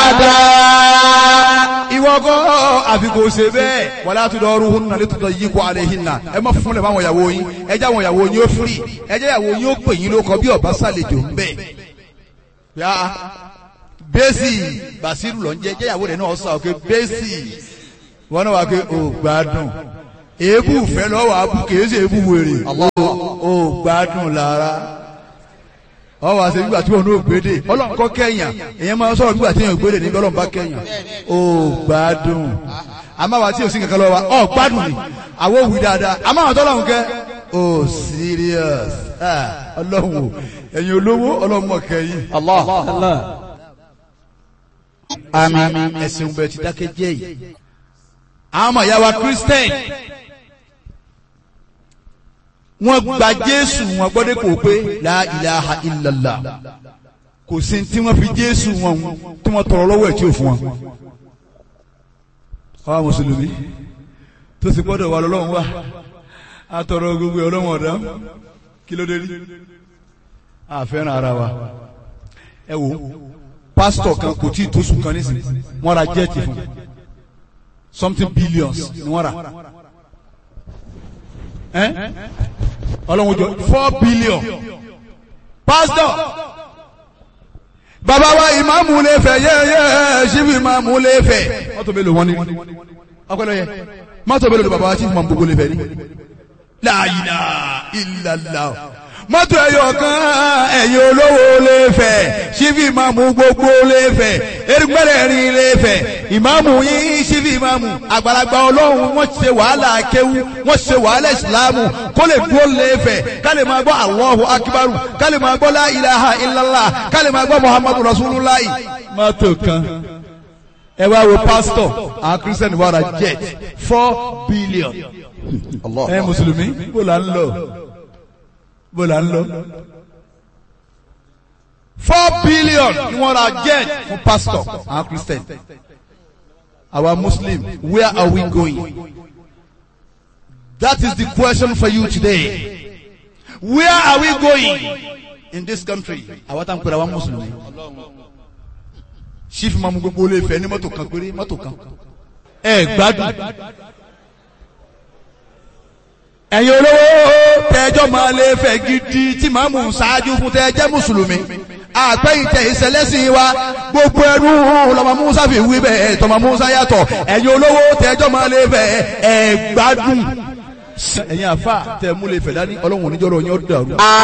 هذا ìwọ kọ́ àfi kò ṣe bẹ́ẹ̀ wàlá tó dọ̀ọ́rù hún nàlẹ́ tó dọ̀ yí kó alẹ́ yín nà ẹ má fún lẹ̀ fáwọn ìyàwó yín ẹ jẹ́ àwọn ìyàwó yín ó firi ẹ jẹ́ ìyàwó yín ó pè yín lóko bí ọba sàlejò ń bẹ̀. yá bẹ́sì bàṣírù lọ ń jẹ́ jẹ́ ìyàwó rẹ̀ náà sọ pé bẹ́sì wọn náà wà pé ò gbádùn èébù fẹ́ lọ́wọ́ àbú kìí ṣe èébù wèrè ò gbádùn lára ọ wá ṣe nígbà tí wọn ò gbédè ọlọ́run kọ́ kẹ́yàn èèyàn máa ń sọ̀rọ̀ nígbà tí èèyàn gbédè nígbà ọlọ́run bá kẹ́yàn ó gbádùn àmọ́ àwa tí ò sí kankan lọ́wọ́ wa ọ gbádùn ni àwọn òwì dáadáa àmọ́ àwọn tọ́lọ́run kẹ́ ó serious Ah, ọlọ́run o ẹ̀yin olówó ọlọ́run mọ̀ kẹ́yìn الله àmín ẹ̀sìn bẹ̀ ti dákẹ́ jẹ́ yìí àwọn ọmọ ìyá wa Christian wọ́n gba Jésù wọn gbọ́dọ̀ kò pé la ilaha illallah kò sí tí wọ́n fi Jésù wọn tí wọ́n tọrọ lọ́wọ́ ẹ̀ tí ò fún wọn. àwa mùsùlùmí tó sì gbọ́dọ̀ wà lọ́lọ́run wà á tọrọ gbogbo ọlọ́run ọ̀dá kí ló dé rí àfẹ́ràn ara wa ẹ wò pásítọ̀ kan kò tí ì tó sùn kan nísìnyí wọ́n ra jẹ́ẹ̀tì fún something billions ni wọ́n rà ẹ́ ọlọ́run jọ four billion pastor bàbá wa ìmáàmù lè fẹ́ yẹ́yẹ́ ṣíbi ìmáàmù lè fẹ́ mọ́tò mélòó wọn ni ọpẹlẹ yẹ mọ́tò mélòó ni bàbá wa chief mambo lè fẹ́ ni la ilaha illallah mọ́tò ẹ̀yọ̀ kan ẹ̀yin olówó lè fẹ́ ṣíbi ìmáàmù gbogbo lè fẹ́ erigbẹ́rẹ́ rin lè fẹ́ ìmáàmù yín ṣíbi ìmáàmù àgbàlagbà ọlọ́run wọ́n ṣe wàhálà kéwú wọ́n ṣe wàhálà ìsìlámù kó lè dúró lè fẹ́ ká lè máa gbọ́ Allahu akbaru ká lè máa gbọ́ la ilaha illallah ká lè máa gbọ́ muhammadu rasulullah. mọ́tò kan ẹ wá wo pásítọ̀ àwọn kírísítẹ́nì wà ra jet four billion ẹ mùsùlùmí bó la ń lọ bó la ń lọ. four billion ni wọ́n ra jet fún pastor àwọn christian our muslim where are we going that is the question for you today where are we going in this country àwọn tá n pèrè àwọn mùsùlùmí chief mamu gbogbo olè fẹ ní mọ́tò kan péré mọ́tò kan ẹ gbádùn ẹ̀yin olówó tẹ́jọ́ máa lè fẹ́ gidi tí màá mú ṣáájú fún tẹ́jẹ́ mùsùlùmí àpẹ́yìntẹ̀ ìṣẹ̀lẹ́sìn wa gbogbo ẹrú lọ́mọ musa fi wí bẹ́ẹ̀ tọmọ musa yàtọ̀ ẹ̀yin olówó tẹ́jọ́ máa lè fẹ́ ẹ̀ gbádùn ẹ̀yin àfa tẹ̀ mú lè fẹ́ dání ọlọ́run oníjọ́rọ̀ yín ó dàrú.